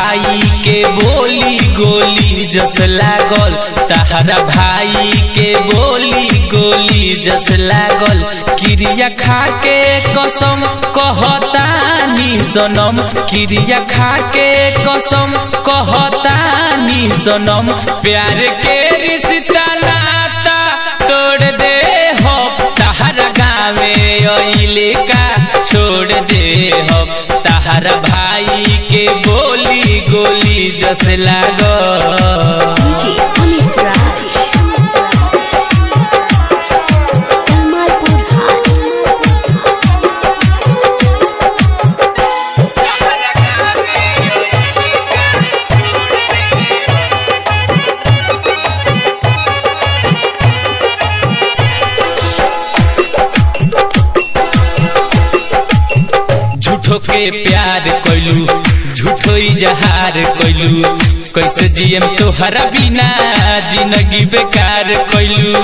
भाई के बोली गोली जस लागल तहरा भाई के बोली गोली जस लागल क्रिया खा के कसम कहतानी सनम क्रिया खा के कसम कहतानी सनम प्यार के रिश्ता नाता तोड़ दे हो तहरा गावे अइले का छोड़ दे हो तहरा भाई के बोली गोली जस लागल DJ Amit Raj. Kamalpur High. झूठो के प्यार कैलू झूठो इजहार कैलू कैसे जियम तोहरा बिना जिंदगी बेकार कैलू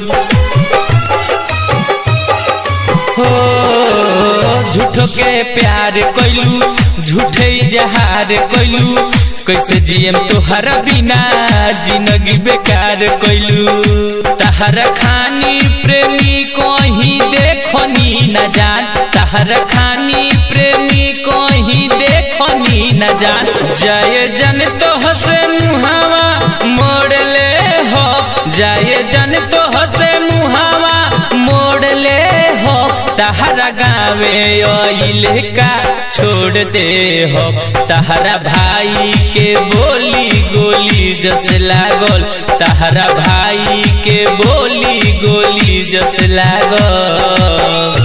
हो झूठो के प्यार कैलू झूठे इजहार कैलू कैसे जियम तोहरा बिना जिंदगी बेकार कैलू तहरा खानी प्रेमी कहीं देखनी न जान तहरा खानी प्रेमी कहीं देखनी न जान जय जन तो हसे मुहावा मोड़ ले हो जय जन तो हसे मुहावा मोड़ ले हो तहरा गावे अइले का छोड़ दे हो तहरा भाई के बोली गोली जस लागल तहरा भाई के बोली गोली जस लागल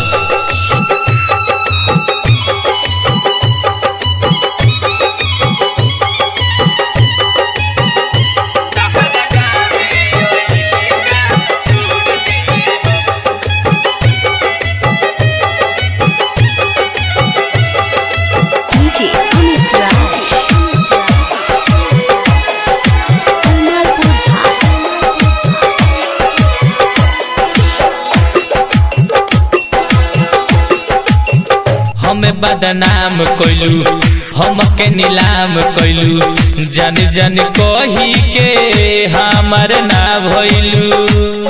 DJ Amit Raj. Kamalpur High. हमें बदनाम कैलू हमके नीलाम कैलू जन जन कही के हमर ना भइलू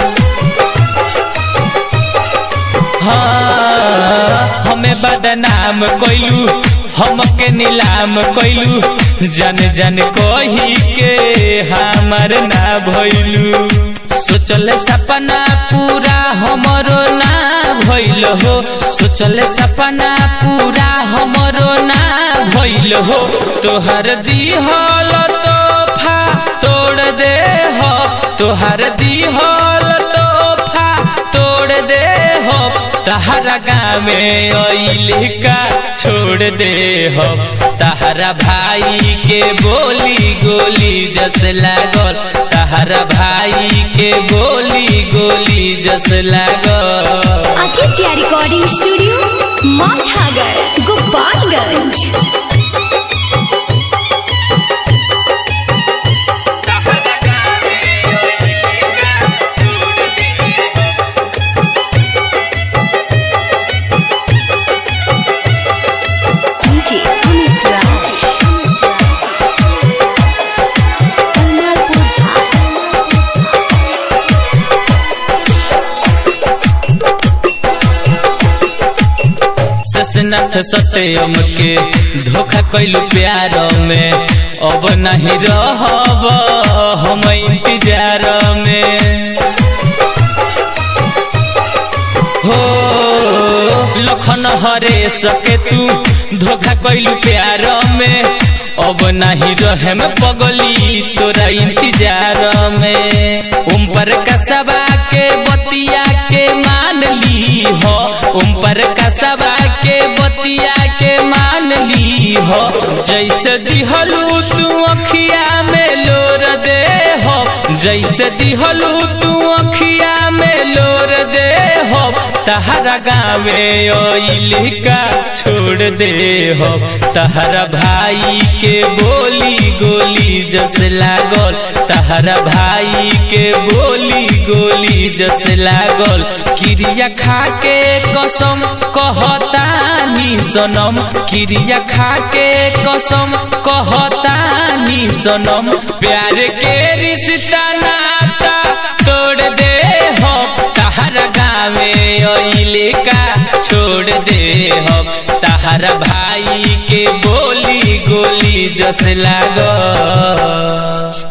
हाँ हमें बदनाम कैलू हमके नीलाम कैलू जन जन कही के हमर ना भइलू सोचल सपना पूरा हमरो ना भइल हो सोचल सपना पूरा हमरो ना भइल हो तोहर दिहल तोहफा तोड़ दे हो तोहर दिहल तोहफा तोड़ दे हो तहरा गावे अइले का छोड़ दे हो तहरा भाई के बोली गोली जस लागल तहरा भाई के बोली गोली जस लागल Aditya Recording Studio, Mazhagar, Gopalganj. DJ Amit Raj. Kamalpur High. ससनाथ सत्यम के धोखा कैलू प्यार में अब नहीं रहब हम इंतजार में हो लखन हरे सके तू धोखा कैलू प्यार में अब नहीं रहे में पगली तोरा इंतजार में उम पर कसबा के बतिया के मान ली हो उम पर कसबा के बतिया के मान ली हो जैसे दिहलू तू अखिया में लोर दे हो जैसे दिहलू तू अखिया में लोर दे हो तहरा गावे इलिका छोड़ दे हो तहरा भाई के बोली गोली जस लागल तहरा भाई के बोली गोली जस लागल क्रिया खा के कसम कहतानी सनम क्रिया खा के कसम कहतानी सनम प्यार के रिश्ता नाता तोड़ दे हो तहरा गावे अइले का छोड़ दे हो तहरा भाई के बोली गोली जस लागल